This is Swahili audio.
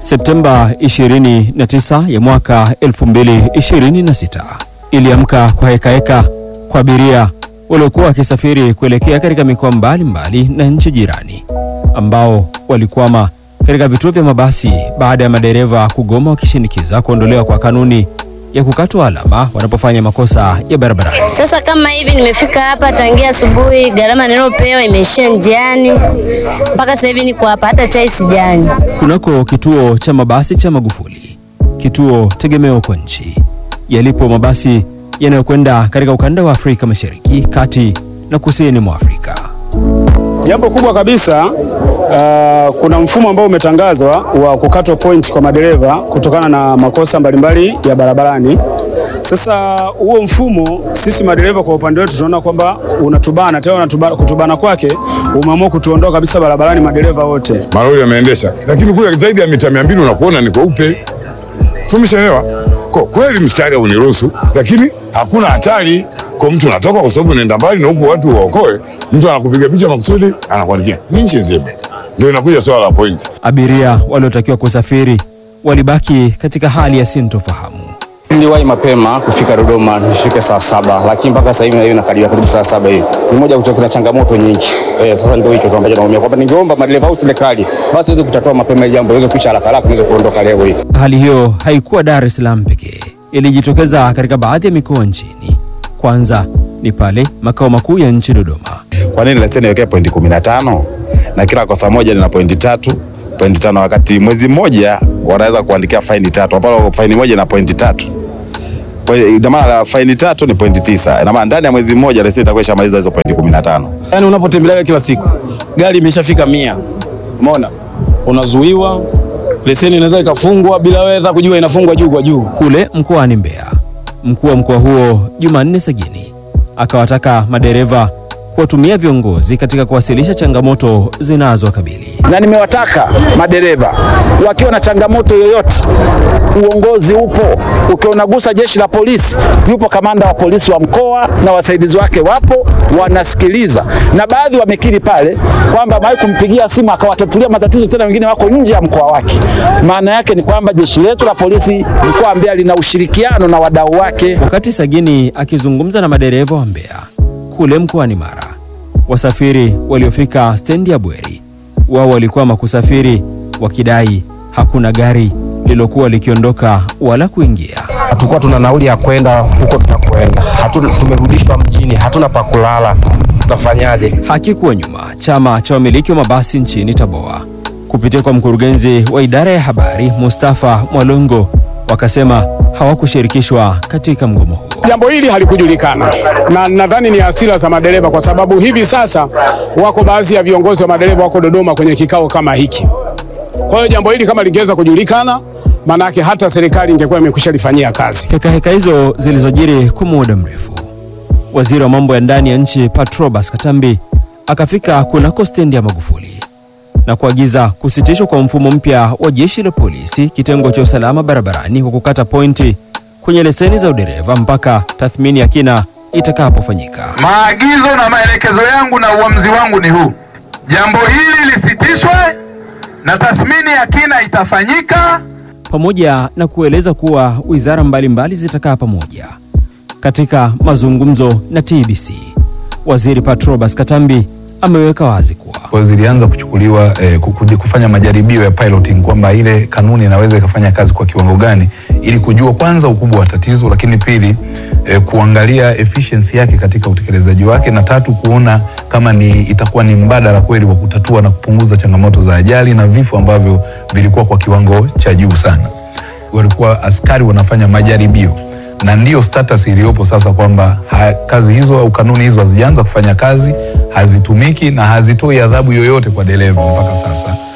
Septemba 29 ya mwaka 2026 iliamka kwa hekaheka kwa abiria waliokuwa wakisafiri kuelekea katika mikoa mbalimbali na nchi jirani ambao walikwama katika vituo vya mabasi baada ya madereva kugoma wakishinikiza kuondolewa kwa kanuni ya kukatwa alama wanapofanya makosa ya barabarani. Sasa kama hivi nimefika hapa tangia asubuhi, gharama niliyopewa imeishia njiani, mpaka sasa hivi niko hapa, hata chai sijanywa. Kunako kituo cha mabasi cha Magufuli, kituo tegemeo kwa nchi, yalipo mabasi yanayokwenda katika ukanda wa Afrika Mashariki, kati na kusini mwa Afrika. Jambo kubwa kabisa uh, kuna mfumo ambao umetangazwa wa kukatwa point kwa madereva kutokana na makosa mbalimbali ya barabarani. Sasa huo mfumo sisi madereva kwa upande wetu tunaona kwamba unatubana tena, unatubana, kutubana kwake umeamua kutuondoa kabisa barabarani madereva wote. malori yameendesha, lakini kule zaidi ya mita mia mbili unakuona ni kweupe, sumeshaelewa kwa kweli, mstari uniruhusu, lakini hakuna hatari kwa mtu unatoka, kwa sababu unaenda mbali na huku watu waokoe, mtu anakupiga picha makusudi, anakuandikia ni nchi nzima. Ndio inakuja swala la point. Abiria waliotakiwa kusafiri walibaki katika hali ya sintofahamu. Niliwahi mapema kufika Dodoma nifike saa saba, lakini mpaka sasa hivi hivi nakaribia karibu saa saba hivi. Ni moja kutoka kuna changamoto nyingi. Eh, sasa ndio hicho tu ambacho naumia kwamba ningeomba madereva au serikali basi iweze kutatua mapema hili jambo, iweze kuisha haraka haraka niweze kuondoka leo hii. Hali hiyo haikuwa Dar es Salaam pekee, ilijitokeza katika baadhi ya mikoa nchini. Kwanza ni pale makao makuu ya nchi Dodoma. Kwa nini leseni iwekee pointi kumi na tano na kila kosa moja lina pointi tatu pointi tano wakati mwezi mmoja wanaweza kuandikia faini tatu ambapo faini moja ina pointi tatu Poi- ina maana faini tatu ni pointi tisa ina maana ndani ya mwezi mmoja leseni itakuwa ishamaliza hizo pointi kumi na tano Yaani unapotembelea kila siku gari imeshafika mia, umeona, unazuiwa, leseni inaweza ikafungwa bila wewe hata kujua inafungwa juu kwa juu. Kule mkoani Mbeya, mkuu wa mkoa huo Jumanne Sagini akawataka madereva kuwatumia viongozi katika kuwasilisha changamoto zinazowakabili. na nimewataka madereva wakiwa na changamoto yoyote, uongozi upo. Ukiwa unagusa jeshi la polisi, yupo kamanda wa polisi wa mkoa na wasaidizi wake wapo, wanasikiliza, na baadhi wamekiri pale kwamba amewahi kumpigia simu akawatatulia matatizo, tena wengine wako nje ya mkoa wake. Maana yake ni kwamba jeshi letu la polisi mkoa wa Mbeya lina ushirikiano na wadau wake. Wakati Sagini akizungumza na madereva wa Mbeya kule mkoani Mara, wasafiri waliofika stendi ya Bweri wao walikwama kusafiri wakidai hakuna gari lililokuwa likiondoka wala kuingia. hatukuwa tuna nauli ya kwenda huko tunakwenda, hatuna, tumerudishwa mjini, hatuna pa kulala, tutafanyaje? Hakikuwa nyuma chama cha wamiliki wa mabasi nchini Taboa kupitia kwa mkurugenzi wa idara ya habari Mustafa Mwalongo wakasema hawakushirikishwa katika mgomo huo. Jambo hili halikujulikana na nadhani ni hasira za madereva, kwa sababu hivi sasa wako baadhi ya viongozi wa madereva wako Dodoma kwenye kikao kama hiki. Kwa hiyo jambo hili kama lingeweza kujulikana, maanake hata serikali ingekuwa imekwisha lifanyia kazi. Heka heka hizo zilizojiri kwa muda mrefu, waziri wa mambo ya ndani ya nchi Patrobas Katambi akafika kunako stendi ya Magufuli na kuagiza kusitishwa kwa mfumo mpya wa jeshi la polisi kitengo cha usalama barabarani wa kukata pointi kwenye leseni za udereva mpaka tathmini ya kina itakapofanyika. Maagizo na maelekezo yangu na uamuzi wangu ni huu: jambo hili lisitishwe na tathmini ya kina itafanyika. pamoja na kueleza kuwa wizara mbalimbali zitakaa pamoja katika mazungumzo na TBC. Waziri Patrobas Katambi ameweka wazi kuwa kwa zilianza kuchukuliwa eh, kukuja kufanya majaribio ya piloting kwamba ile kanuni inaweza ikafanya kazi kwa kiwango gani, ili kujua kwanza ukubwa wa tatizo, lakini pili eh, kuangalia efficiency yake katika utekelezaji wake, na tatu kuona kama ni itakuwa ni mbadala kweli wa kutatua na kupunguza changamoto za ajali na vifo ambavyo vilikuwa kwa kiwango cha juu sana. Walikuwa askari wanafanya majaribio na ndiyo status iliyopo sasa kwamba ha- kazi hizo au kanuni hizo hazijaanza kufanya kazi, hazitumiki na hazitoi adhabu yoyote kwa dereva mpaka sasa.